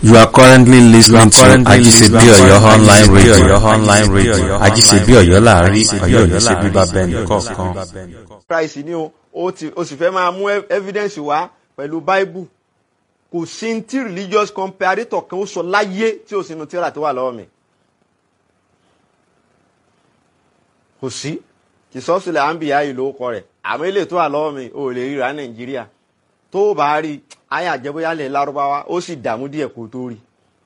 You are currently listening to currently Ajisebi listening to Oyo online Ajisebi radio. Oyo online radio. Ajisebi Oyo láàrin Ajisebi Ọ̀yọ́ Oyo ní ṣe bíbá láàrin, bẹ́ẹ̀ Ọ̀yọ́ ní ṣe nìkọ̀ọ̀kan. bíbá bẹ́ẹ̀ nìkọ̀ọ̀kan. christ ni o o ti o sì fẹ́ máa mú ev- evidence wá pẹ̀lú bible kò sí ní tí religious comparator kan ó sọ láyé tí o sì nu tíra tó wà lọ́wọ́ mi kò sí kì sọ́sílẹ̀ àǹbíyá yìí ló kọ rẹ̀ àmọ́ ilé tó wà lọ́wọ́ mi ò lè ríra nàìjíríà tó o bá rí ayé àjẹbóyálẹ̀ lárúbáwá ó sì dààmú díẹ̀ kó tó rí.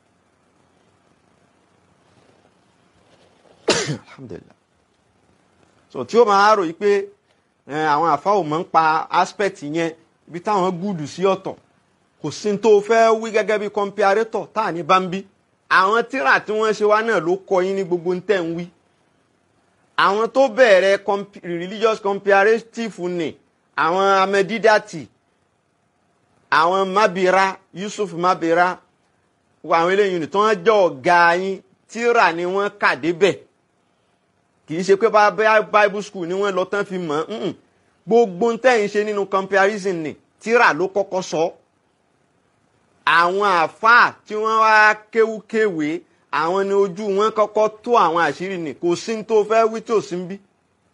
alhamdulilah so tí ó máa rò yìí pé ẹ, àwọn àfáà ò mọ̀ ń pa aspect yẹn ibi táwọn gúdù sí ọ̀tọ̀ kò sí ní tó fẹ́ wí gẹ́gẹ́ bí comparator tá à ní bá ń bí àwọn tíra tí wọ́n ṣe wá náà ló kọ yín ní gbogbo ń tẹ̀ ń wí àwọn tó bẹ̀rẹ̀ comp- religious comparative ni àwọn amẹ́dídàtì àwọn mabira yusuf mabira wọ àwọn eléyìí ni tí wọ́n jẹ́ ọ̀gá yín tíra ni wọ́n kà débẹ̀ kì í ṣe pé bá bá bible school ni wọ́n lọ tán fi mọ̀ ọ́n gbogbo ń tẹ̀yìn ṣe nínú comparison ni tíra ló kọ́kọ́ sọ àwọn àáfàá tí wọ́n wá kéwúkéwé àwọn ni ojú wọn kọ́kọ́ tó àwọn àṣírí ni kò sí ní tó fẹ́ wí tí ò sí ń bí.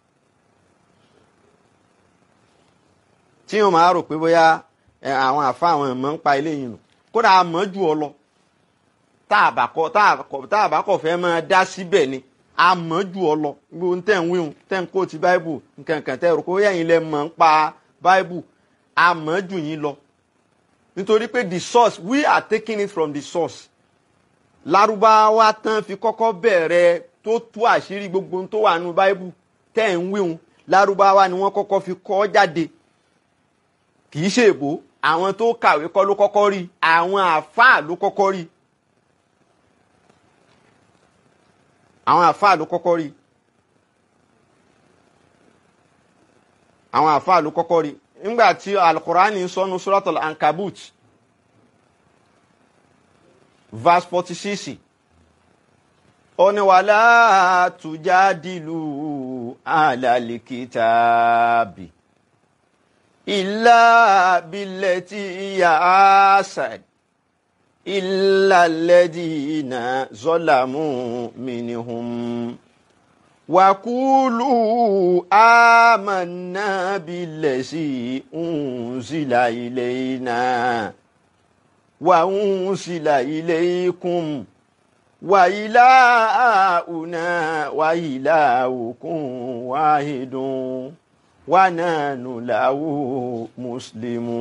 tí wọn máa rò pé bóyá ẹ, àwọn àáfàá àwọn ẹ̀mọ́ ń pa eléyìí nù kódà a mọ̀ jù ọ lọ tá a bá kọ tá a kọ tá a bá kọ fẹ́ máa dá síbẹ̀ ni a mọ̀ jù ọ lọ gbogbo tẹ̀ ń wíhun tẹ̀ ń kó ti báíbù nkankan tẹ̀ rò pé yẹ̀yìn lẹ mọ̀ ń pa báíbù a mọ̀ jù yín lọ nítorí pé the source we are taking it from the source lárúbáwá tán fi kọ́kọ́ bẹ̀rẹ̀ tó tú àṣírí gbogbo tó wà nínú báíbù tẹ̀ ń wíhun lárúbáwá ni wọ́n kọ́kọ́ fi kọ́ jáde kì í ṣe èbó àwọn tó kàwé kọ́ ló kọ́kọ́ rí àwọn àáfàá ló kọ́kọ́ rí àwọn àáfàá ló kọ́kọ́ rí àwọn àáfàá ló kọ́kọ́ rí nígbà tí alukurani ń sọnu suratul ankabut verse forty six ó ní wàhálà tujadilu alalikitaabi illa billati iya asad illa alladina zolamu minhum وقولوا آمنا بالذي أنزل إلينا وأنزل إليكم وإلهنا وإلهكم واحد ونحن له مسلمون